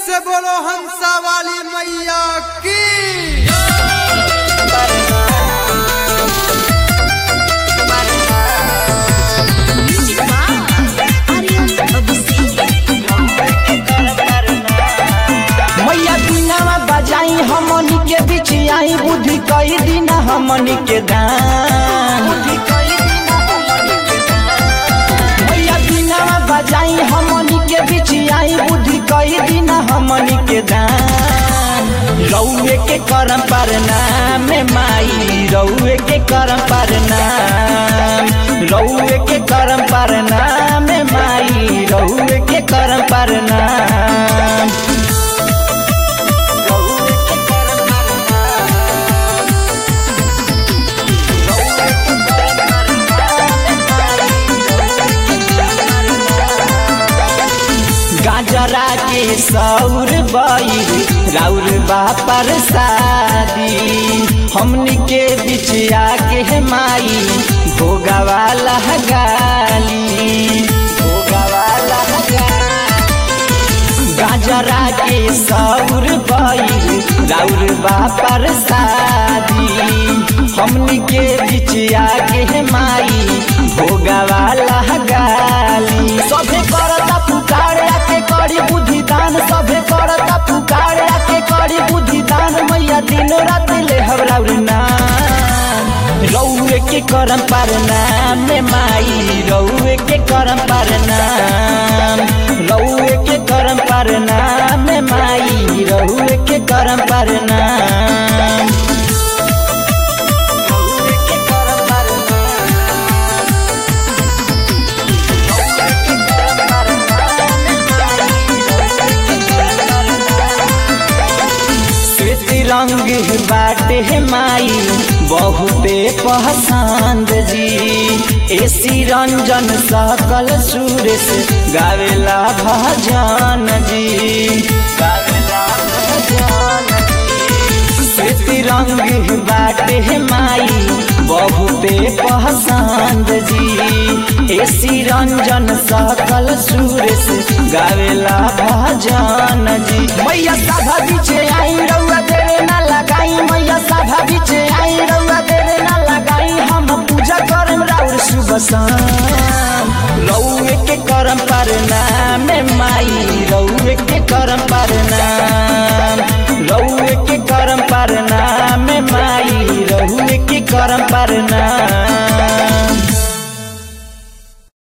से बोलो हंसा वाली मैया की मैया बिनावा बजाई हमनी के बीच आई बुद्धि कई दिन हमनी के दान मैया बिनावा बजाई हमनी के बीच आई बुद्धि कई दिन हमनी के दान रउए के करम पर नाम माई रउए के करम पर नाम रउए के करम पर नाम माई रउए के करम पर नाम गाजरा के सौर बैर राउर बापर शादी हमनी के बीच आके माई भोगावाला गाली भोगावाला गाजरा के सौर बैर राउर बापर शादी हमनी के बीच आके माई भोगावाला गाली सभे करता पुकार आके करी बुद्धि दान सभे करता पुकार आके करी बुद्धि दान मैया दिन रात ले हवराउर नाम रउए के करम पर नाम माई रउए के करम पर नाम रउए के करम पर नाम माई रउए के करम पर नाम रउए के करम पर श्वेत रंग बाटे माई बहुते पसंद जी एसी रंजन सकल सुरेश गावेला भजन जी गावेला भजन श्वेत रंग बाटे माई बहुते पसंद जी एसी रंजन सकल सुरेश गावेला भजन जी मैया साधा बीचे आई रउआ देरे ना लगाई मैया साधा बीचे आई रउआ देरे ना लगाई हम पूजा करम राउर सुबह शाम रउए के करम पर नाम माई रउए के करम पर नाम रउए के करम पर नाम माई रउए के करम पर नाम